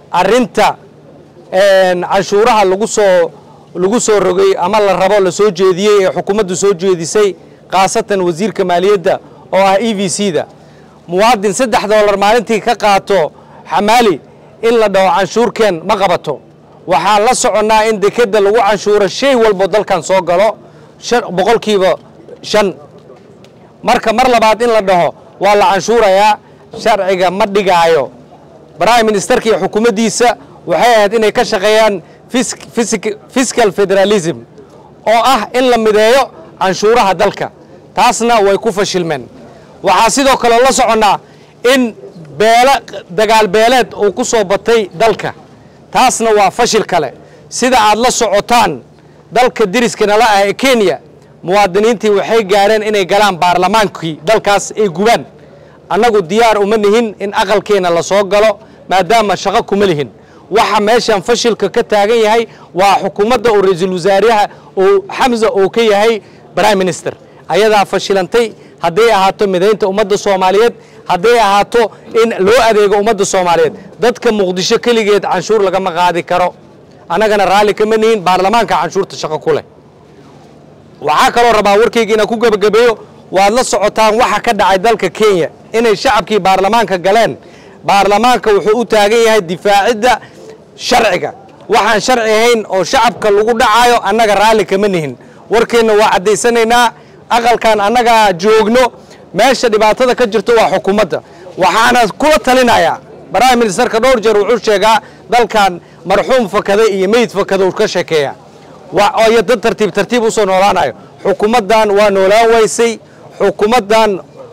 arrinta canshuuraha lagu soo lagu soo rogay ama la rabo la soo jeediyey ee xukuumaddu soo jeedisay khaasatan wasiirka maaliyadda oo ah e v c da muwaadin saddex doolar maalintii ka qaato xamaali in la dhaho canshuurkeen ma qabato waxaan la soconnaa in dekedda lagu canshuuro shay walbo dalkan soo galo boqolkiiba shan marka mar labaad in la dhaho waa la canshuurayaa sharciga ma dhigaayo prime ministerka iyo xukuumaddiisa waxay ahayd inay ka shaqeeyaan fiscal federalism oo ah in la mideeyo canshuuraha dalka taasna way ku fashilmeen waxaa sidoo kale la soconnaa in beele dagaal beeleed uu ku soo batay dalka taasna waa fashil kale sida aad la socotaan dalka deriskana la ah ee kenya muwaadiniintii waxay gaareen inay galaan baarlamaankii dalkaas ay gubaan annagu diyaar uma nihin in aqalkeenna la soo galo maadaama shaqo kuma lihin waxa meeshan fashilka ka taagan yahay waa xukuumadda oo ra-iisul wasaaraha oo xamsa oo ka yahay prime minister ayadaa fashilantay hadday ahaato midaynta ummadda soomaaliyeed hadday ahaato in loo adeego ummadda soomaaliyeed dadka muqdisho keligeed canshuur lagama qaadi karo annagana raalli kama nihin baarlamaanka canshuurta shaqo ku leh waxaa kaloo rabaa warkayga inaan ku gebagabeeyo waad la socotaan waxa ka dhacay dalka kenya inay shacabkii baarlamaanka galeen baarlamaanka wuxuu u taagan yahay difaacidda sharciga waxaan sharci ahayn oo shacabka lagu dhacaayo annaga raalli kama nihin warkeenna waa caddaysanaynaa aqalkan annagaa joogno meesha dhibaatada ka jirto waa xukuumadda waxaana kula talinayaa prime ministerka dhowr jeer wuxuu sheegaa dalkan marxuum fakada iyo meyd fakada uu ka sheekeeya iyo dad tartiib tartiib usoo noolaanayo xukuumaddan waa noolaan waysay xukuumaddan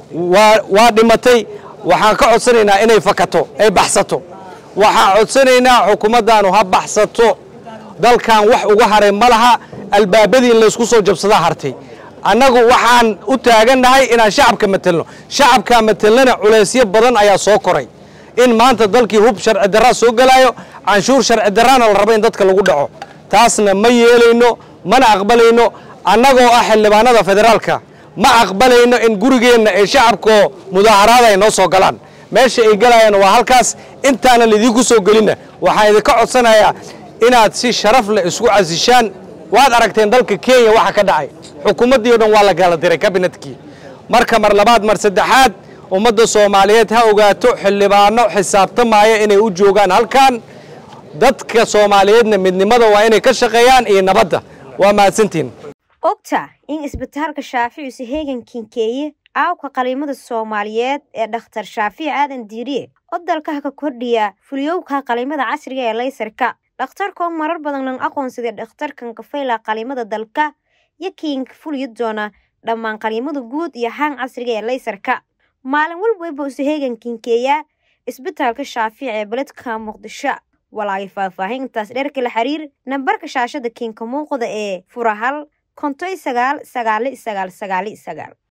waa dhimatay waxaan ka codsanaynaa inay fakato ay baxsato waxaan codsanaynaa xukuumaddaanu ha baxsato dalkan wax uga haray ma laha albaabadii in laysku soo jabsadaa hartay annagu waxaan u taagannahay inaan shacabka matelno shacabkaa matelnana culaysyo badan ayaa soo koray in maanta dalkii hub sharci darraa soo gelaayo canshuur sharci darraana la rabo in dadka lagu dhaco taasna ma yeelayno mana aqbalayno annagoo ah xildhibaanada federaalka ma aqbalayno in gurigeenna ee shacabkoo mudaaharaada ay noo soo galaan meesha ay galayaan waa halkaas intaana laidiinku soo gelinna waxaan idinka codsanayaa inaad si sharaf leh isku casishaan waad aragteen dalka kenya waxa ka dhacay xukuumaddii o dhan waa la kala diray kabinetkii marka mar labaad mar saddexaad ummadda soomaaliyeed ha ogaato xildhibaano xisaabtamaya inay u joogaan halkan dadka soomaaliyeedna midnimada waa inay ka shaqeeyaan iyo nabadda waa mahadsantiin ogta in isbitaalka shaafici heegan kinkeeye aawka qaliimada soomaaliyeed ee dhakhtar shaafici aadan diiriye oo dalkaha ka kordhiya fuliyowka qaliimada casriga ee laysarka dhakhtarkoo marar badan lan aqoonsaday dhakhtarkan kafayla qaliimada dalka iyo kiinka fuliyo doona dhammaan qaliimada guud iyo haan casriga ee laysarka maalin walbayba isu heegan kinkeeyaa isbitaalka shaafici ee beledka muqdisho walaagay faahfaahintaas dheerka la xiriir nambarka shaashada kiinka muuqda ee furahal kontoy sagaal sagaali sagaal sagaali sagaal